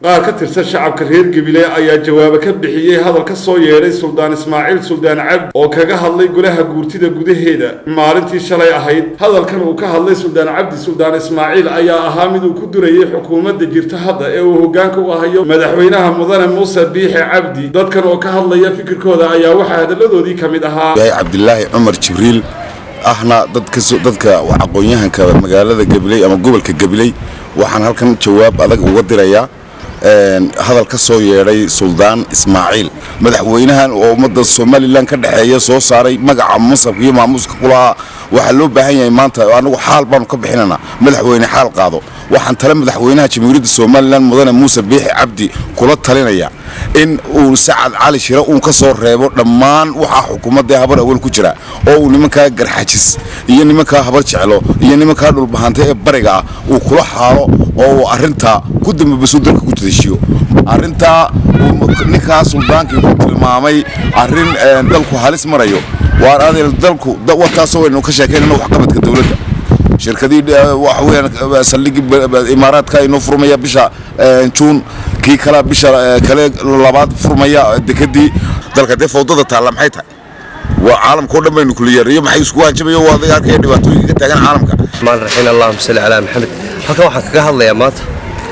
qaar ka tirsan shacabka reer gabiley ayaa jawaabo ka bixiyey hadal ka soo yeedhay suldaan ismaaciil suldaan cabdi oo kaga hadlay golaha guurtida gudaheeda maalintii shalay ahayd hadalkan uu ka hadlay suldaan cabdi suldaan ismaaciil ayaa ahaa mid uu ku durayay xukuumadda jirta hadda ee uu hoggaanka u ahayo madaxweynaha mudane muuse biixi cabdi dadkan oo ka hadlaya fikirkooda ayaa waxaa hadalladoodii ka mid ahaa cabdilaahi cumar jibriil ahna dadka aqoon-yahanka magaalada gabiley ama gobolka gabiley waxaan halkan jawaab adag uga dirayaa hadal ka soo yeedhay suldaan ismaaciil madaxweynahan oo ummadda somalilan ka dhexeeya soo saaray magaca masabka iyo maamuuska kulahaa waxaa loo baahan yahay maanta anagu xaal baanu ka bixinanaa madaxweyne xaal qaado waxaan tale madaxweynaha jamhuuriyadda somalilan mudane muuse biixi cabdi kula talinaya in uu sacad cali shire uun ka soo reebo dhammaan waxaa xukuumadda habar awal ku jira oo uu nimankaa garxajis iyo nimankaa habar jeclo iyo nimankaa dhulbahanta ee bariga ah uu kula xaalo oo uu arrintaa ku dambabasuu dalka ku jadashiyo arrintaa ninkaa suldaankii ku tilmaamay arrin dalku halis marayo waan adeel dalku warkaasoo waynu ka sheekaynana waxqabadka dowladda shirkadii waxa weeyaan saldhigii imaaraadka inoo furmaya bisha juun kii kale bisha kale labaad furmaya dekadii dalka dee fawdada taalla maxay tahay waa caalamka oo dhan baynu kuliyeeriyo maxay isku hanjabayo waa adiga arkaya dhibaatooyinka ka taagan caalamka maan raxiin allahuma salli calaa maxamed halkan waxaan kaga hadlayaa maanta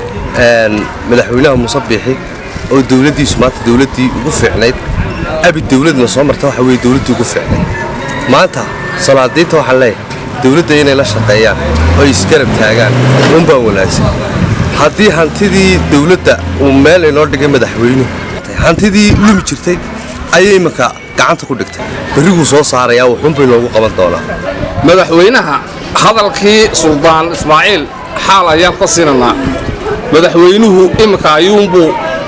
madaxweynaha muuse biixi oo dowladdiisu maanta dowladdii ugu fiicnayd abi dowladna soo marta waxa weye dowladdii ugu fiicnayd maanta salaadiinta waxaan leeyahay dowladda inay la shaqeeyaan oo ay isgarab taagaan unbaa wanaagsan haddii hantidii dowladda uu meel inoo dhigay madaxweynuhu hantidii lumi jirtay ayay iminka gacanta ku dhigtay berriguu soo saarayaa wuxuunbay noogu qaban doonaa madaxweynaha hadalkii suldaan ismaaciil xaal ayaan ka siinanaa madaxweynuhu iminka ayuunbuu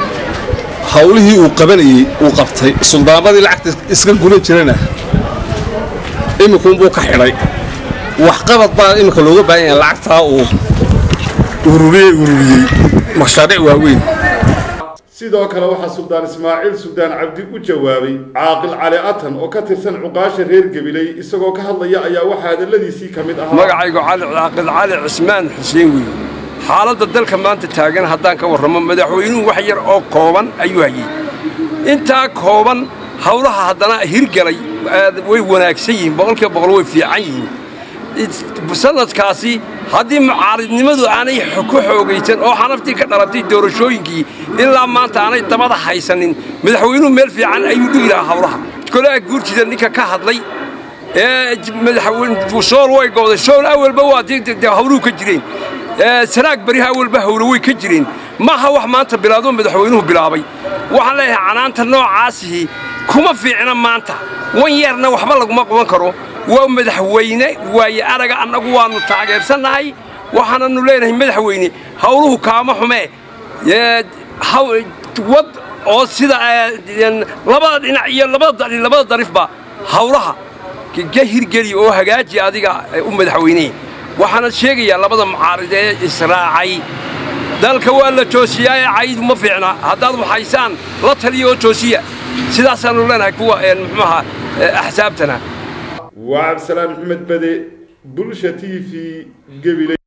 hawlihii uu qabanayey uu qabtay suldaanadii lacagta iska gudan jirana iminkuunbuu ka xidhay waxqabad baa iminka looga baahan yahay lacagtaa uu ururiyey ururiyey mashaariic waaweyn sidoo kale waxaa suldaan ismaaciil suldaan cabdi u jawaabay caaqil cali atan oo ka tirsan cuqaasha reer gabiley isagoo ka hadlaya ayaa waxaa hadalladiisii ka mid ahaa magacaygu cali caaqil cali cismaan xuseen weeye xaaladda dalka maanta taagan haddaan ka warramo madaxweynuhu wax yar oo kooban ayuu hayey intaa kooban hawlaha haddana hirgalay way wanaagsan yihiin boqolkiiba boqol way fiican yihiin sanadkaasi haddii mucaaridnimadu aanay ku xoogaysan oo xanaftii ka dhalatay doorashooyinkii ilaa maanta aanay dabada haysanin madaxweynuhu meel fiican ayuu dhigi lahaa hawlaha golaha guurtida ninka ka hadlay ee sool way gooday sool awalba waa hawluhu ka jireen sanaag beriha awalba hawlo way ka jireen maaha wax maanta bilaadoo madaxweynuhu bilaabay waxaan leeyahay canaanta noocaasihi kuma fiicna maanta wan yeerna waxba laguma qaban karo waa madaxweyne waaye araga annagu waannu taageersannahay waxaananu leenahay madaxweyne hawluhu kaama xumee wad oo sida labada dhinac iyo labada darifba hawlaha ka hirgeli oo hagaaji adiga u madaxweynee waxaana sheegayaa labada mucaarid ee israacay dalka waa la toosiyaaye caydu ma fiicna haddaad waxaysaan la taliya oo toosiya sidaasaannu leenahay kuwa muxuuaha axsaabtana waa cabdisalaan maxamed bade bulsha t v gabiley